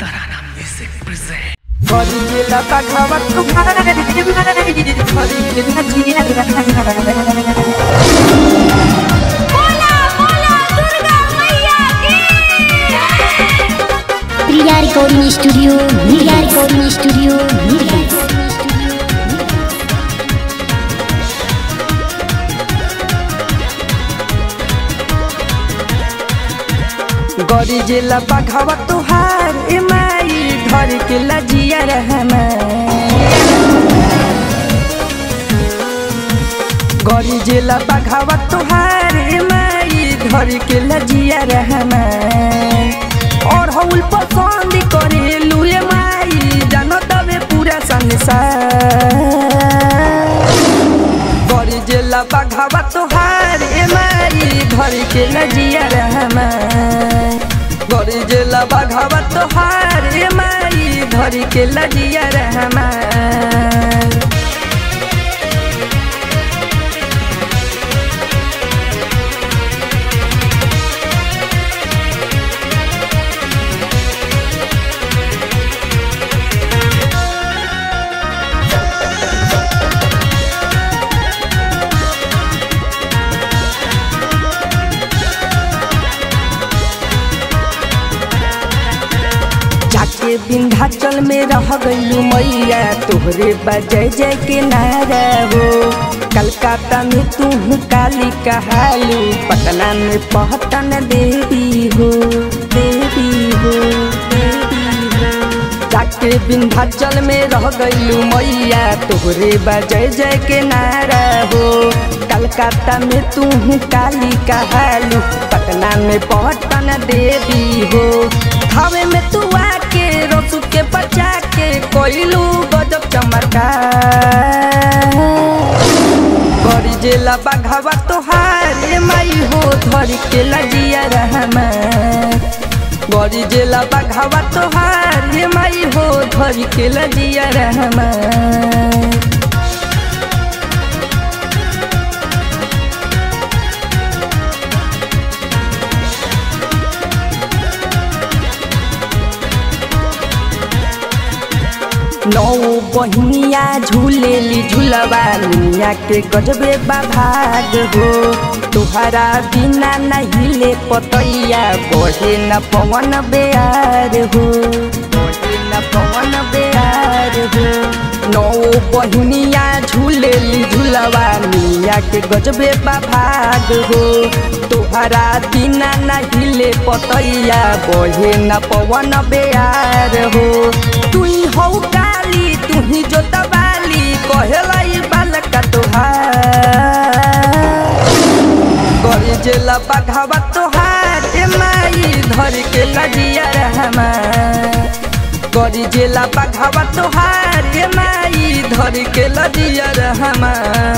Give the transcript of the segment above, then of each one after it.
Tarana Music present. Gorilla bagawa Tuhan बोला बोला दुर्गा मैया की Priya recording studio Priya recording studio Neelkanth गरी जिला बघावा तुहार ए माई धर के लजिया रहमा गरी जिला बघावा तुहार ए माई धर के लजिया रहमा और हौल पसंद करे लुए माई जानो तबे पूरा संसार गरी जिला बघावा तुहार ए माई धर के लजिया रहमा गरी जिला बघावा तुहार ए माई धर के लजिया रहमा जाके विंध्याचल में रह गईलू मैया तोहरे बजय जय के नारा हो कलकत्ता में तू काली कहालू पटना में पहतन देवी हो देवी हो देवी हो जाके विंध्याचल में रह गईलू मैया तोहरे बजय जय के नारा हो कलकत्ता में तू काली कहालू पटना में पहतन देवी हो हवे में तू आके रसू के बचा के कोइलू गजब चमत्कार गरी जेला बघावा तोहार ए माई हो धर के लजिया रहमा गरी जेला बघावा तोहार ए माई हो धर के लजिया रहमा नौ बहिनिया झूलेली झूलवा मिया के गजबे बाभाग हो तुहरा बिना नहीं ले पतैया बढ़े न पवन बेयार हो बढ़े न पवन बेयार हो नौ बहिनिया झूलेली झूलवा मिया के गजबे बाभाग हो तुहरा बिना नहीं ले पतैया बढ़े न पवन बेयार हो तुई हौ काली तुही जोतवाली कहेलाई बालका तुहार गरी जेला बघावा तोहार ए माई धर के लजिया रहमा गरी जेला बघावा तोहार ए माई धर के लजिया रहमा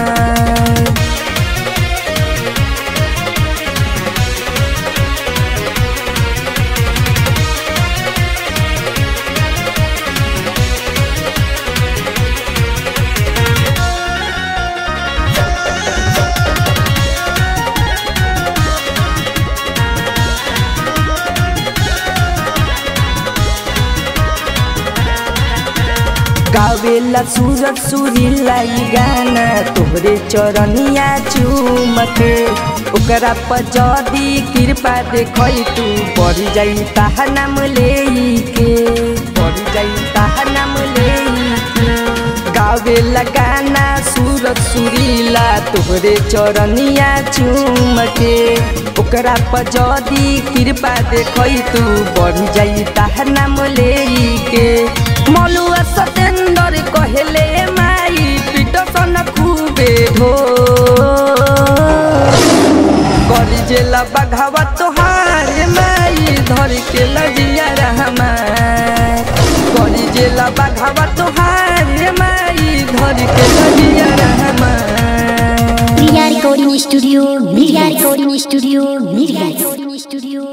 गावेला सूरज सुरीला ई गाना तोहरे चरनिया चुमके ओकरा पर जदी कृपा देखै तू बढ़ जाई ताहा नाम लेके बढ़ जाई ताहा नाम लेके गावेला गाना सूरज सुरीला तोहरे चरनिया चुमके ओकरा पर जदी कृपा देखै तू बढ़ जाई ताहा नाम लेके मलुआ सतेंदर कहले माई पिटसन खूबे हो करी जेला बघावा तोहार माई धर के लजिया रहमा करी जेला बघावा तोहार माई धर के लजिया रहमा Priya recording studio Priya recording studio Neelkanth studio